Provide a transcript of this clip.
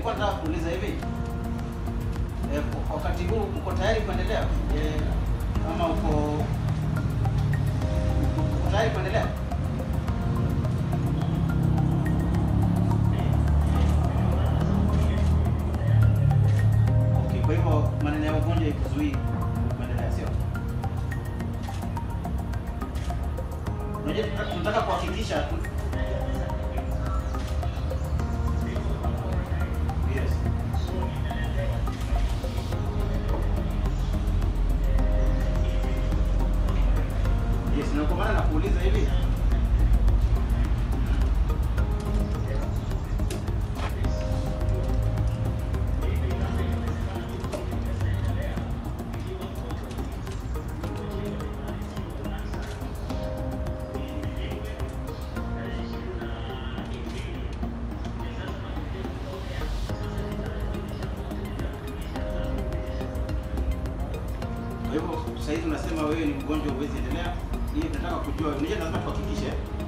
nilikuwa nataka kuuliza hivi eh, wakati huu uko tayari kuendelea eh, ama uko uko tayari kuendelea? Okay, kwa hivyo maneno ya ugonjwa ikuzuii kuendelea, sio? Unajua tunataka- tunataka kuhakikisha tu Yes. Yes, na kwa maana nakuuliza hivi. Kwa hivyo sasa hivi unasema wewe ni mgonjwa huwezi endelea. Hii tunataka kujua, unajua lazima tuhakikishe